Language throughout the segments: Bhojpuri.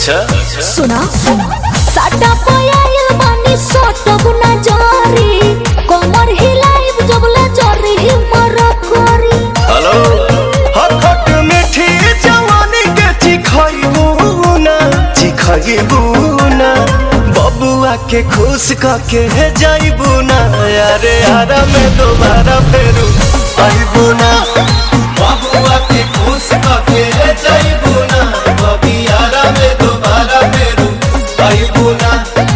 अच्छा सुना साटा पयाइल बानी सोटब ना जारी कमर हिलाइब जबले जरी हिमर करी हेलो हखट मीठी जवानी के चिखइबू ना चिखइबू ना बबुआ के खुश कके जाइबू ना अरे आरा में दोबारा फेरू आइबू ना बबुआ के खुश कके जाइबू ना बबी आरा में दोबारा फेरू आइबू ना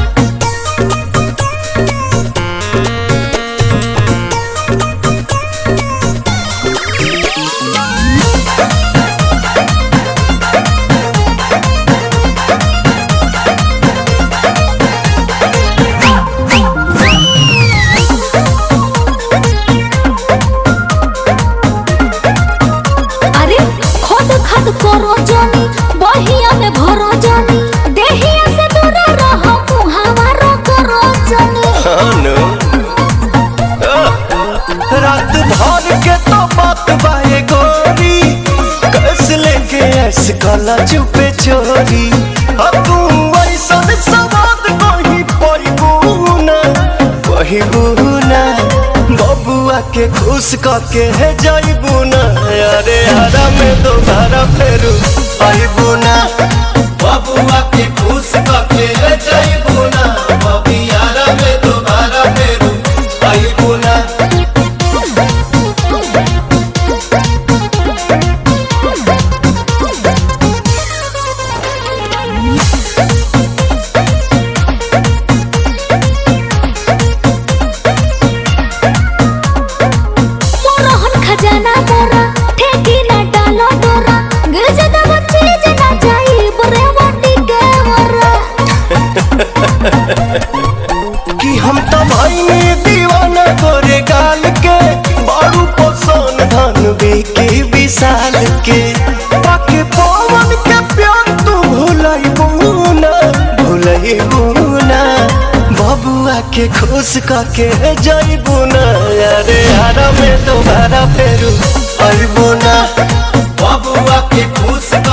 अरे खद खद करो जानी बहिया में भरो जानी देहिया से दूर रह मुहावा रो करो जानी अनु रात भर के तो बात बाए गोरी कस लेके ऐस काला चुपे चोरी अब तू ऐसन सवाद कहीं पैबू ना पैबू ना बबुआ के खुश कके है जाइबू ना अरे हरा में दोबारा फेरू आइबू ना बबुआ के खुश कके है जाइबू ना बबी हरा में दोबारा फेरू आइबू ना मोरहन खजाना मोरा ठेकी ना डालो डोरा गिर जदा बच्चे जना जाई बरे वाटी के मोरा कि हम तो भाई दीवाना तोरे गाल के बारू पसंद धन बेके विशाल के पाके पवन के प्यार तू भुलाई बुना भुलाई बुना बबुआ के खुश कके जाई बुना अरे हरा में दोबारा फेरू आई बुना बबुआ के खुश